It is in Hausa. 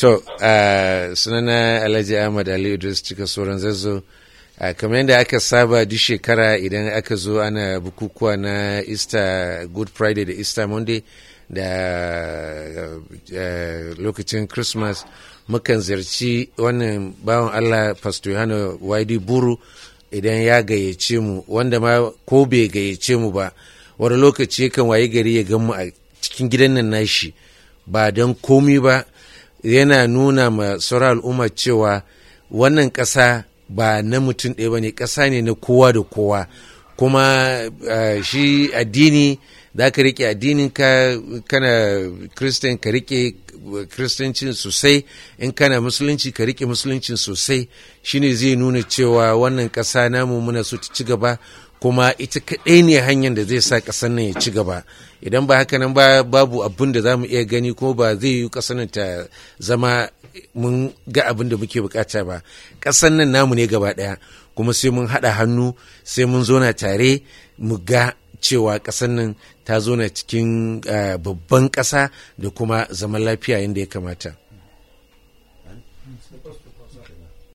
To, uh, sunana Alhaji Ahmad Ali Idris cika sauran zazzo. Uh, kamar yadda aka saba duk shekara idan aka zo ana bukukuwa na Easter Good Friday da Easter Monday da uh, lokacin Christmas mukan ziyarci wannan bawan Allah Pastor Yohana Waidi Buru idan ya gayyace mu wanda ma ko bai gayyace mu ba wani lokaci kan waye gari ya gan mu a cikin gidan nan nashi ba don komi ba yana nuna ma sauran al'umma cewa wannan ƙasa ba na mutum ɗaya ba ne ƙasa ne na kowa da kowa kuma uh, shi addini za ka riƙe addinin ka kana kristan ka riƙe kristancin sosai in kana musulunci ka riƙe musuluncin sosai shine zai nuna cewa wannan ƙasa namu muna so ta ci gaba kuma ita kaɗai ne hanyar da zai sa ƙasar nan ya ci gaba idan ba haka nan ba babu abin da za mu iya gani ko ba zai yi ƙasar nan ta zama mun ga abin da muke bukata ba ƙasar nan namu ne gaba ɗaya kuma sai mun haɗa hannu sai mun zona tare mu ga cewa ƙasar nan ta zona cikin babban ƙasa da kuma zaman lafiya yadda ya kamata.